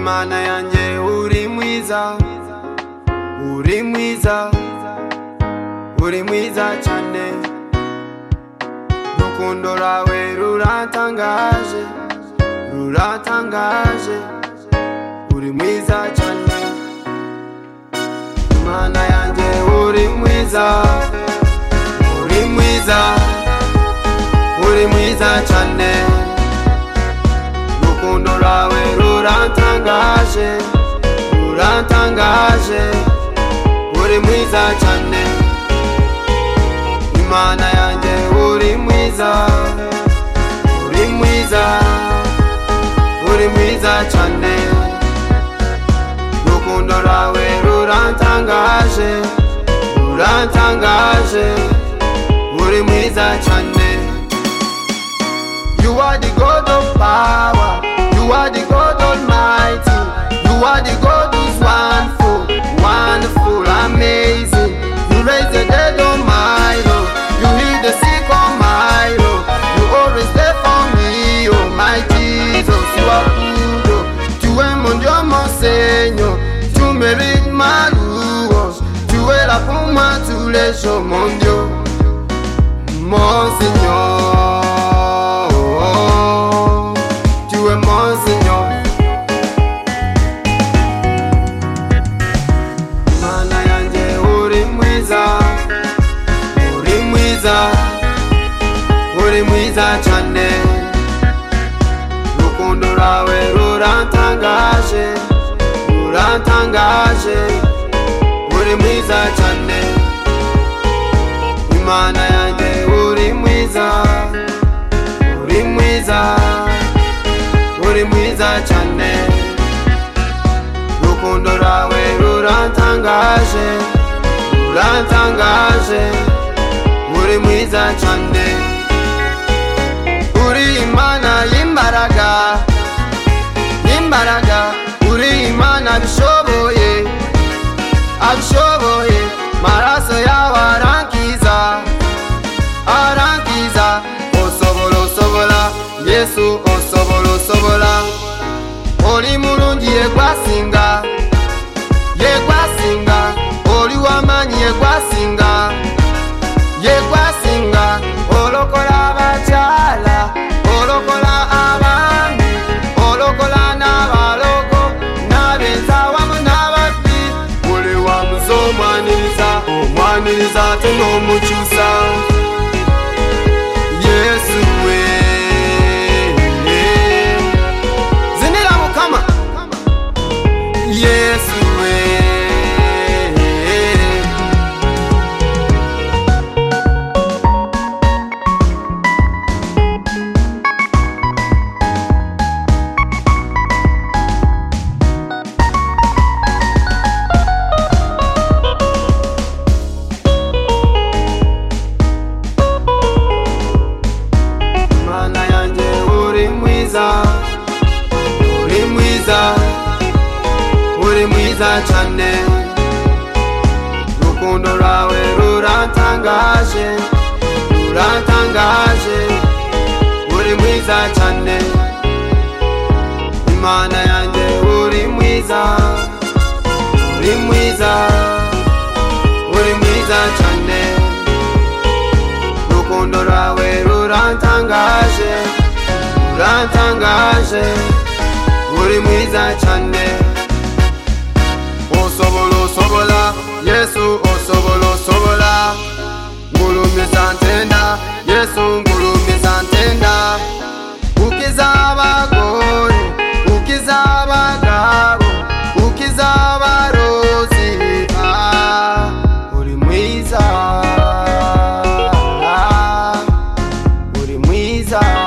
mana yanjye uri mwiza uri mwiza uri mwiza cyane urukundo rwawe ruratangaje ruratangaje uri mwiza cyane mana yanjye uri mwiza uri mwiza uri mwiza cyane urukundo rwawe ruratangaje ruratangaje uri mwiza cyane imana yanjye uri mwiza uri mwiza uri mwiza cyane urukundo rwawe ruratangaje ruratangaje uri mwiza cyane You are the God of power You are the God almighty You are the God who's wonderful Wonderful, amazing You raise the dead on my Lord You heal the sick on my Lord You always there for me, oh my Jesus You are good, oh Tu es mon Dieu, mon Seigneur Tu mérites ma louange Tu es là pour moi tous les jours, mon Dieu Monseigneur, tu es Monseigneur. Mana yanjye uri mwiza, uri mwiza, uri mwiza cyane. Urukundo rwawe ruratangaje, ruratangaje, uri mwiza cyane. imana yanjye uri mwiza uri mwiza uri mwiza cyane urukundo rwawe ruratangaje ruratangaje uri mwiza cyane uri imana y'imbaraga y'imbaraga uri imana bishoboye abishoboye maraso yawe arankiza arankiza osobola osobola yesu osobola osobola oli mulungi yegwasinga yegwasinga oli wamanyi yegwasinga yegwasinga olokola abakyala olokola abaami olokola n'abaloko n'abenza wamu n'ababbi buli wamuze omwaniriza omwaniriza ate n'omukyusa yesu we zinira mukama yesu we mana yanjye uri mwiza uri mwiza uri mwiza cyane urukundo rwawe ruratangaje ruratangaje uri mwiza cyane imana yanjye uri mwiza uri mwiza uri mwiza cyane urukundo rwawe rurantangaje rurantangaje uri mwiza cyane osobola osobola yesu osobola osobola ngurumiza ntenda yesu ngurumiza ntenda ukiza abagore ukiza abagabo ukiza abarozi ah, uri mwiza uri mwiza